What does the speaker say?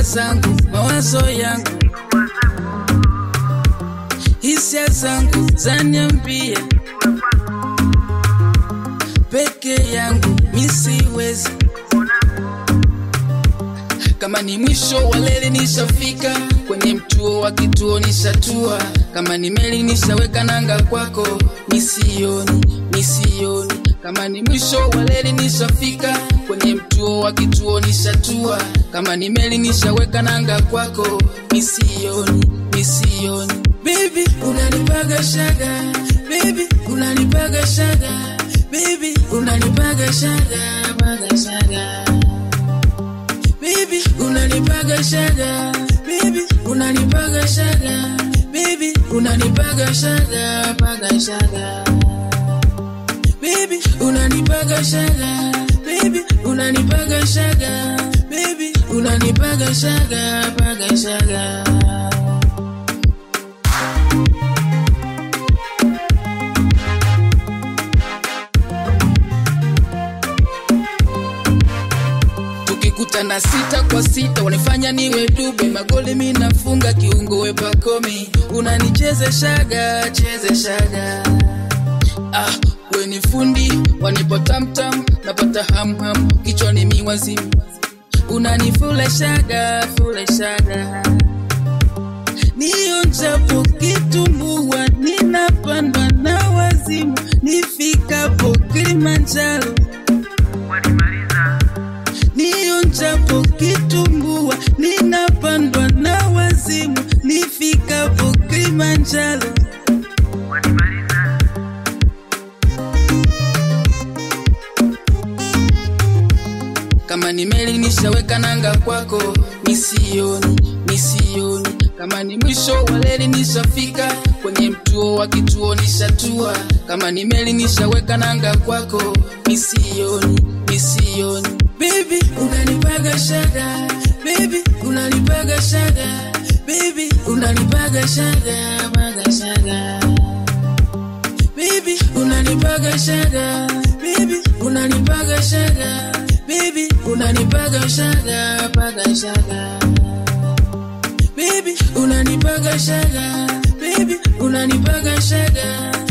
fikra zangu, mawazo yangu, hisia zangu zaniambia peke yangu misiwezi. Kama ni mwisho wa leli nishafika, kwenye mtuo wa kituo nishatua. Kama ni meli nishaweka nanga kwako, misioni misioni. Kama ni mwisho wa leli nishafika, kwenye mtuo wa kituo nishatua. Kama ni meli nishaweka nanga kwako, misioni misioni. Baby unanipaga shaga, baby unanipaga shaga, baby unanipaga shaga, paga shaga baby unanipaga shaga baby unanipaga shaga baby unanipaga shaga paga shaga baby unanipaga shaga baby unanipaga shaga baby unanipaga shaga paga shaga tukikutana sita kwa sita wanifanya niwe dube magoli mi nafunga kiungo we pakomi unanichezeshaga chezeshaga ah, we ni fundi wanipo tamtam napata hamham kichwani miwazimu unanifuleshaga fuleshaga nionjapo kitumbua ninapandwa na wazimu nifikapo kilimanjaro nionjapo kitumbua ninapandwa na wazimu nifikapo Kilimanjaro. Kama ni meli nishaweka nanga kwako, misioni misioni. Kama ni mwisho wa leli nishafika, kwenye mtuo wa kituo nishatua. Kama ni meli nishaweka nanga kwako, misioni misioni. Baby unanipaga shaga, baby unanipaga shaga, baby unanipaga shaga, paga shaga. Baby unanipaga shaga, baby unanipaga shaga, baby unanipaga shaga, paga shaga. Baby unanipaga shaga, baby unanipaga shaga,